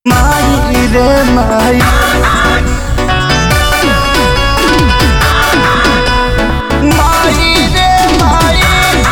माई रे माई माई रे माई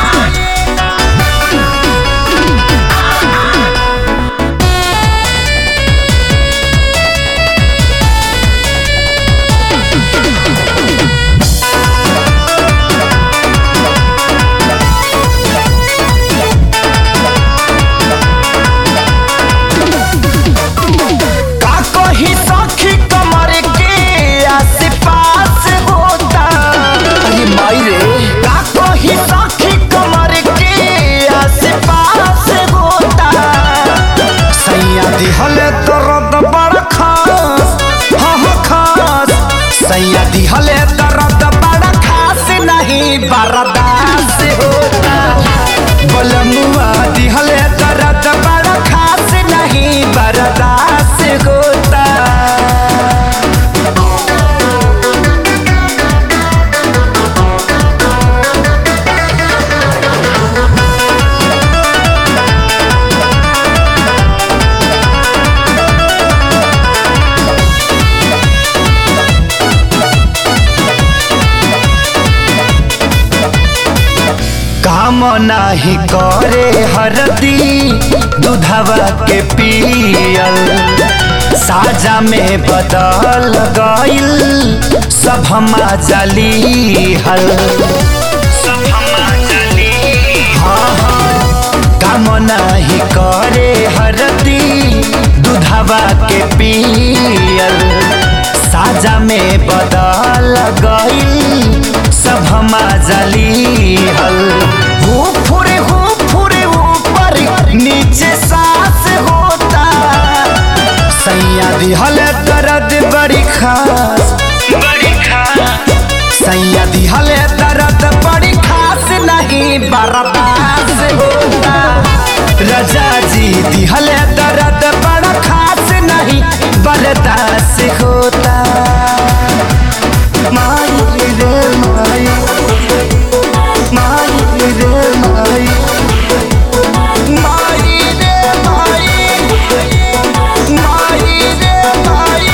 का कही सखी कमर के आस-पास होता अरे माई रे का कही सखी कमर के आस-पास होता सैया दिहले दर्द बड़ा खास हाँ हाँ खास सैया दिहले दर्द बड़ा खास नहीं बर्दाश्त होता बलमुआ दिहले दर्द बड़ा खास नहीं बर्दाश्त होता काम नाही करे हरदी दूधवा के पियल साजा में बदल गइल सब हमा जली हल हाँ, हाँ, काम नाही करे हरदी दूधवा के पियल साजा में बदल गइल सब हमा जली हल हो फुरे हो फुरे ऊपर नीचे सांस होता सैया दिहल दर्द बड़ी खास बड़ी खास सैया दिहल दर्द बड़ी खास नहीं बर्दाश्त होता रजा जी दिहल दर्द बड़ा खास नहीं बर्दाश्त होता माई रे माई माई रे माई माई रे माई माई रे माई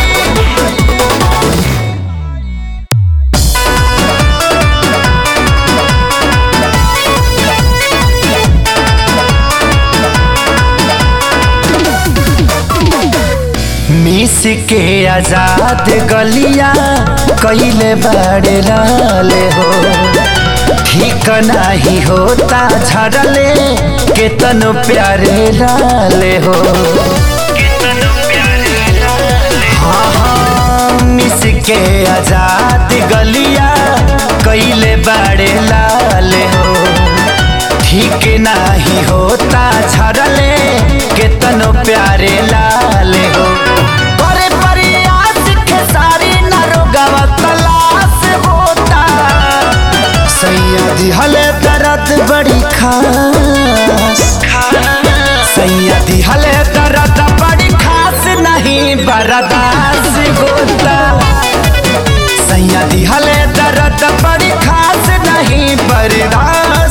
मिस के आजाद गलिया कैले बड़े लाले हो ठीक नाही होता झड़ले केतनो प्यारे लाले हो हाँ हाँ मिस के आजाद गलिया कैले बड़े लाले हो ठीक नाही होता झड़ले केतनो प्यारे लाले हो करे प्रयास खेसारी नरोगवा तलाश होता सैया दिहले दर्द बड़ी खास सैया दिहले दर्द बड़ी खास नहीं बर्दाश्त होता सैया दिहले दर्द बड़ी खास नहीं बर्दाश्त